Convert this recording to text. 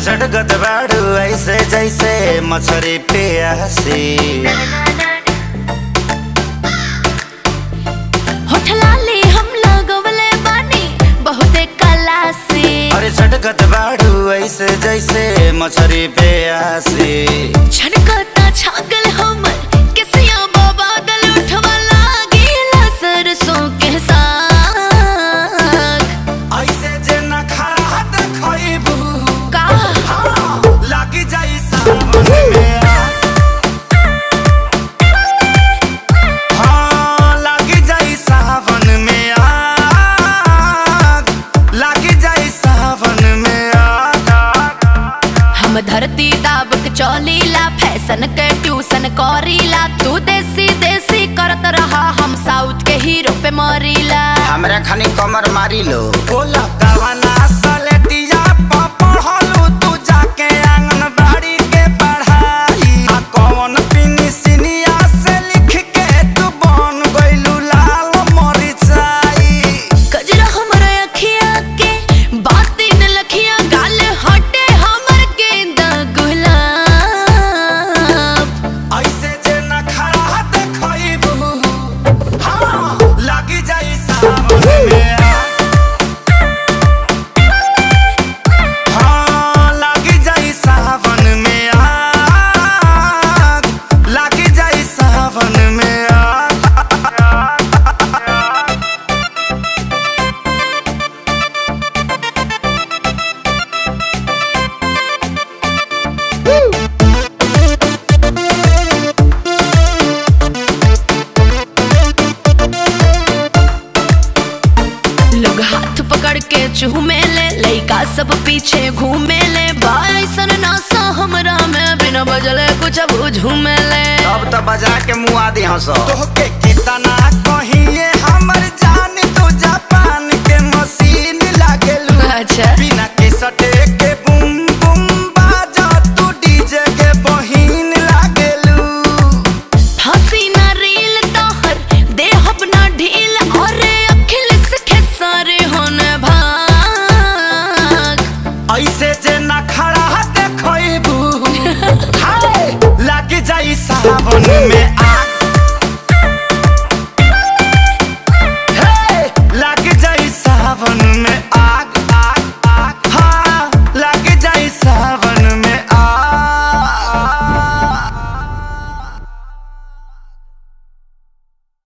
झटकत बाड़ू ऐसे जैसे मछरी प्यासी होठ लाली हम लगवले बानी बहुते कला से अरे झटकत बाड़ू ऐसे जैसे मछरी प्यासी छनकता छागल हमर किसिया बादल उठवा लागेला सरसों के साग ऐसे जे न खड़ा देखबू का लागी जाई सावन में आग। हाँ, लागी जाई सावन में आग। लागी जाई सावन में आग। हम धरती दाब के चौलीला फैशन के ट्यूशन करीला तू देसी देसी करत रहा हम साउथ के हीरो पे मरीला हमरा खानी कमर मारी लो बोला कवना सलेटिया प पढ़लू तू जाके आंगनबाड़ी के पढ़ाई आ कौन पिनी सिनिया से लिख के तू बन गइलू लाल मरिचाई गजरा हमर अखिया के बाती न लखिया गाल हटे हमर गेंदा गुलाब ऐसे जे न खड़ा देखइबू हाँ लागी जाई सावन में आग। हाँ, लागी जाई सावन में आग। लागी जाई सावन में आग। लोग हाथ पकड़ के चूमे ले लइका सब पीछे घूमे ले बाइसन नासा हमरा में बिना बजले कुछ अब झूमे ले अब तो बजा के मुआ दी हंस तोहके कितना कहिए हमर जान तू जापान के मशीन लागेलू अच्छा बिना के सटे के बुम बुम बाजा तू डीजे के बहिन लागेलू हंसी ना रील तोहर देह अपना ढील और अखिल सखे सारे होने भाग ऐसे जे ना खड़ा देखइबू हाय लागी जाई सावन में आ